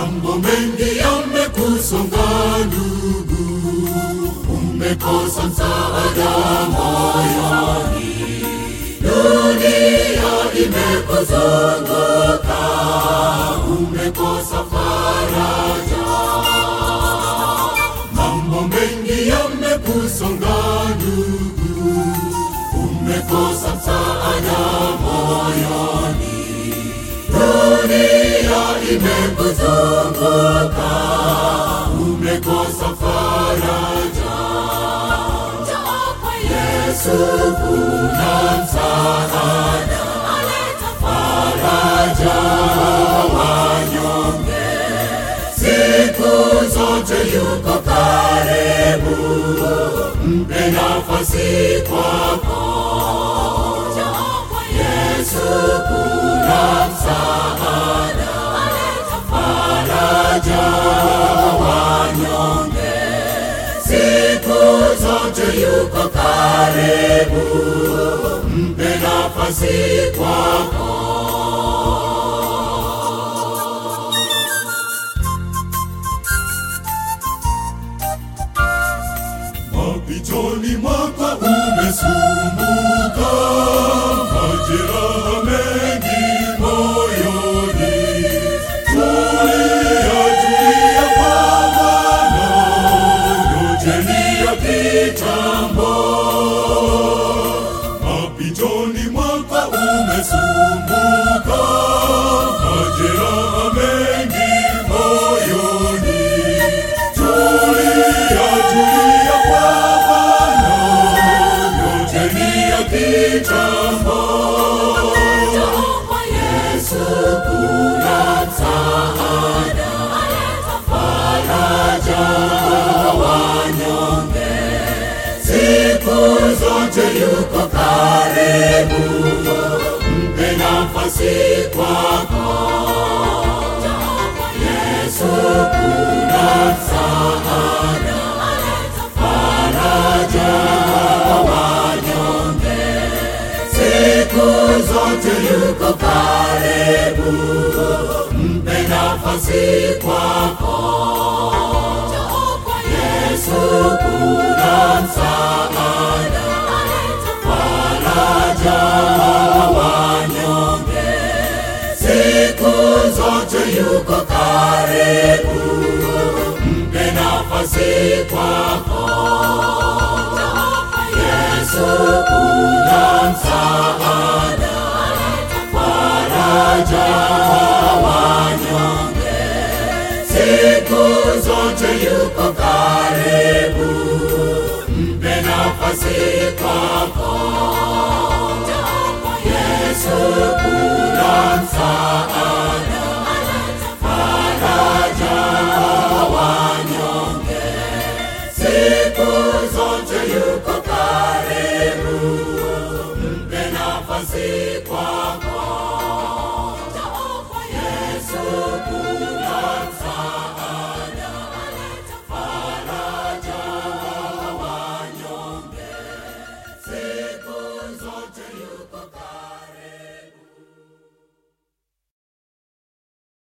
Mambo mengi yamekusonga ndugu, umekosa msaada moyoni, dunia imekuzunguka, umekosa faraja. Mambo mengi yamekusonga ndugu, umekosa msaada moyoni, dunia imekuzunguka, umekosa faraja. Njoo kwa Yesu, kuna msaada, aleta faraja wanyonge, siku zote yuko karibu, mpe nafasi kwako. Njoo kwa Yesu, kuna msaada, aleta faraja wanyonge, siku zote yuko karibu, mpe nafasi kwako. Mapitoni mwako umesumbuka, majeraha mengi moyoni. Tulia, tulia kwa Bwana, ngojeni ya kitambo. Mapitoni mwako umesumbuka, majeraha mengi moyoni. Tulia, tulia kwa Bwana, ngojeni ya kitambo. Njoo kwa Yesu, kuna msaada, aleta faraja wanyonge, siku zote yuko karibu, mpe nafasi kwako. Njoo kwa Yesu, kuna msaada, aleta faraja wanyonge, siku zote yuko karibu, mpe nafasi kwako. Njoo kwa Yesu, kuna msaada, aleta faraja wanyonge, siku zote yuko karibu, mpe nafasi kwako. Njoo kwa Yesu, kuna msaada, aleta faraja wanyonge, siku zote yuko karibu, mpe nafasi kwako.